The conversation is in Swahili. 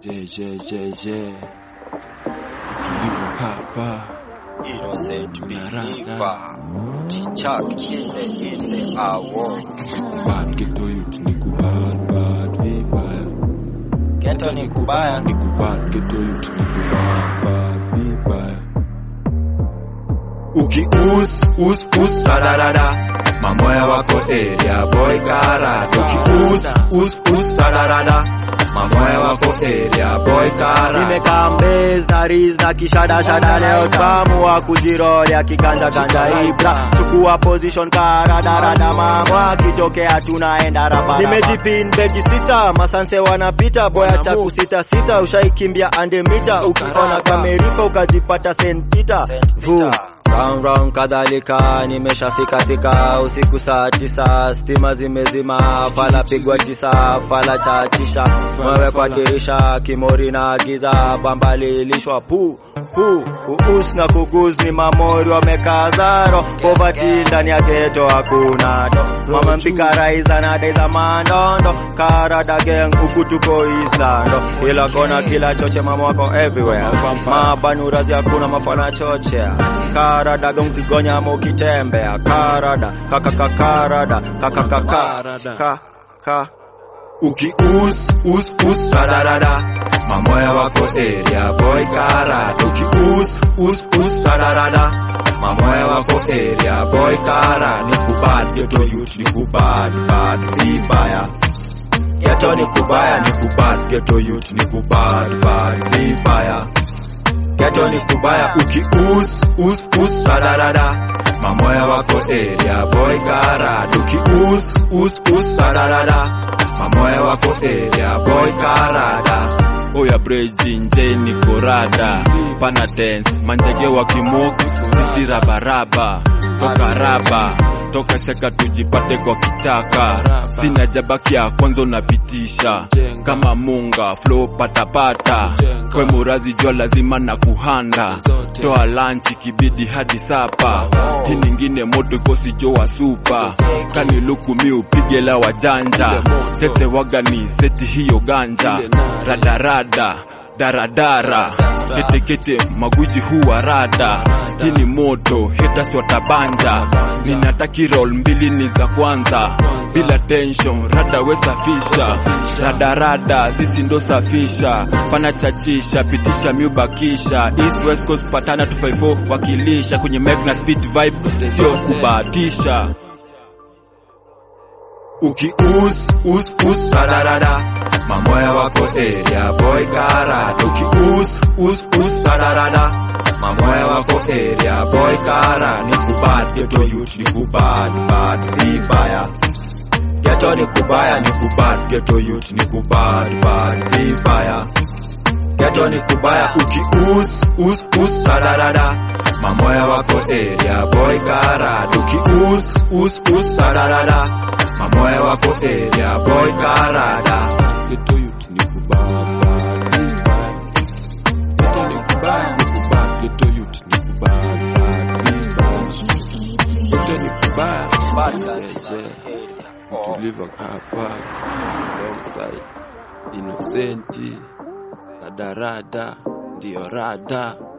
Je, je, je, je. Tulivu hapa Innocent Narada. believer. Chichak in the in the hour. bad ghetto youth ni kubad bad vibaya Ghetto ni kubaya. ni kubad ghetto youth ni kubad bad vibaya ukius us us dadadada mamoya wako area boy kara ukius us us dadadada mamoya wako area boy kara Nimekaa mbez na riz na kishada shada leo tukaamua kujirolia kiganja ganja ibra chukua position karadarada mambo akitokea tunaenda raba nimejipin begi sita masanse wanapita boya cha kusita sita ushaikimbia ande mita ukiona kamerifa ukajipata St. Peter Vu. Round round kadhalika nimeshafika fika usiku saa tisa stima zimezima fala pigwa tisa fala chatisha mwewe kwa dirisha kimori na giza bambalilishwa pu pu uus na kuguz ni mamori wamekazaro povati ndani ya geto hakuna do mama mpika raiza na deza mandondo karada gang huku tuko islando kila kona kila choche mama wako everywhere mabanurazi hakuna mafana chochea karada gang kigonya ama ukitembea karada kakakakarada kakakaka ka ka ukius us us dadadada mamoya wako area boy kara ukius us us dadadada mamoya wako area boy kara ni kubad ghetto youth ni kubad bad vibaya ghetto ni kubaya ni kubad ghetto youth ni kubad bad vibaya ghetto ni kubaya ukius us us dadadada mamoya wako area boy kara ukius us us dadadada mamoya wako area boy karada oya breji nje ni korada pana dance manjege wa kimok sisi rabaraba toka raba toka shaka tujipate kwa kichaka sina jabaki ya kwanza unapitisha kama munga flow patapata kwe murazi jua lazima na kuhanda toa lanchi kibidi hadi sapa hii ningine moto kosi jo wa supa kani luku mi upige la wajanja sete wagani seti hiyo ganja radarada daradara ketekete maguji huwa rada hii ni moto haters watabanja ninataki roll mbili ni za kwanza bila tension rada we safisha radarada sisi ndo safisha pana chachisha pitisha miubakisha east west coast patana 254 wakilisha kwenye mic na speed vibe sio kubahatisha ukius us us dadadada mamoya wako area boy kara ukius us us dadadada mamoya wako area boy kara ni kubad ghetto youth ni kubad bad vibaya ghetto ni kubaya ni kubad ghetto youth ni kubad bad vibaya ghetto ni kubaya ukius us us dadadada mamoya wako area boy kara ukius us us dadadada mamoya wako area boy karada Ghetto youth ni kubaya vibaya. Ghetto ni kubaya ni kubaya. Ghetto youth ni kubaya vibaya. Ghetto ni kubaya. Je, Mtulivu hapa alongside Innocenti na Darada ndio rada